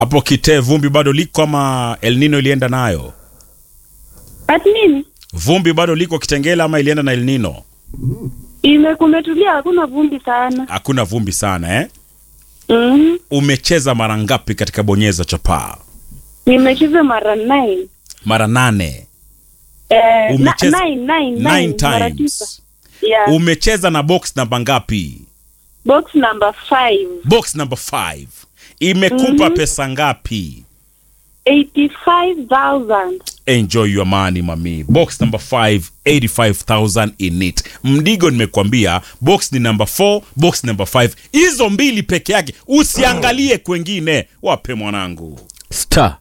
hapo Kitee vumbi bado liko ama El Nino ilienda nayo? Ati nini? Vumbi bado liko Kitengela ama ilienda na El Nino? Imekumetulia, hakuna vumbi sana. Hakuna vumbi sana eh? Mhm. Umecheza mara ngapi katika bonyeza chapaa? Nimecheza mara nine. Mara nane. Eh, na, Umecheza- nine, nine, Nine nine, mara times. tisa. Yeah. Umecheza na box namba ngapi? Box number five. Box number 5 imekupa pesa ngapi? 85,000. Enjoy your money mami. Box number 5 85000 in it. Mdigo nimekwambia box ni number 4, box number 5. Hizo mbili peke yake. Usiangalie kwengine. Wape mwanangu. star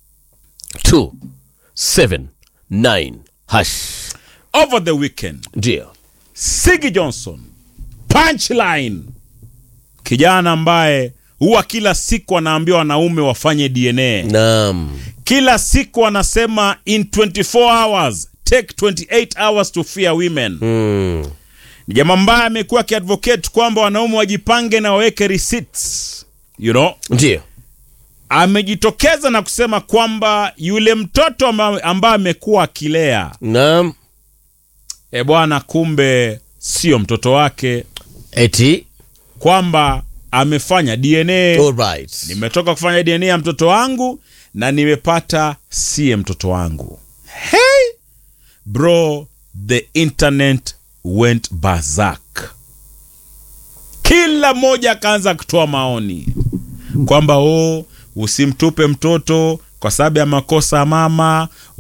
279 hash Over the weekend, ndio Sigi Johnson punchline, kijana ambaye huwa kila siku anaambia wanaume wafanye DNA. naam Kila siku anasema in 24 hours take 28 hours to fear women. mm. Ni jamaa ambaye amekuwa akiadvocate kwamba wanaume wajipange na waweke receipts. You know, ndio amejitokeza na kusema kwamba yule mtoto amba- ambaye amekuwa akilea, naam e bwana, kumbe sio mtoto wake, eti kwamba amefanya DNA. alright Nimetoka kufanya DNA ya mtoto wangu na nimepata siye mtoto wangu. Hey bro, the internet went berserk. Kila mmoja akaanza kutoa maoni kwamba oh, usimtupe mtoto kwa sababu ya makosa ya mama,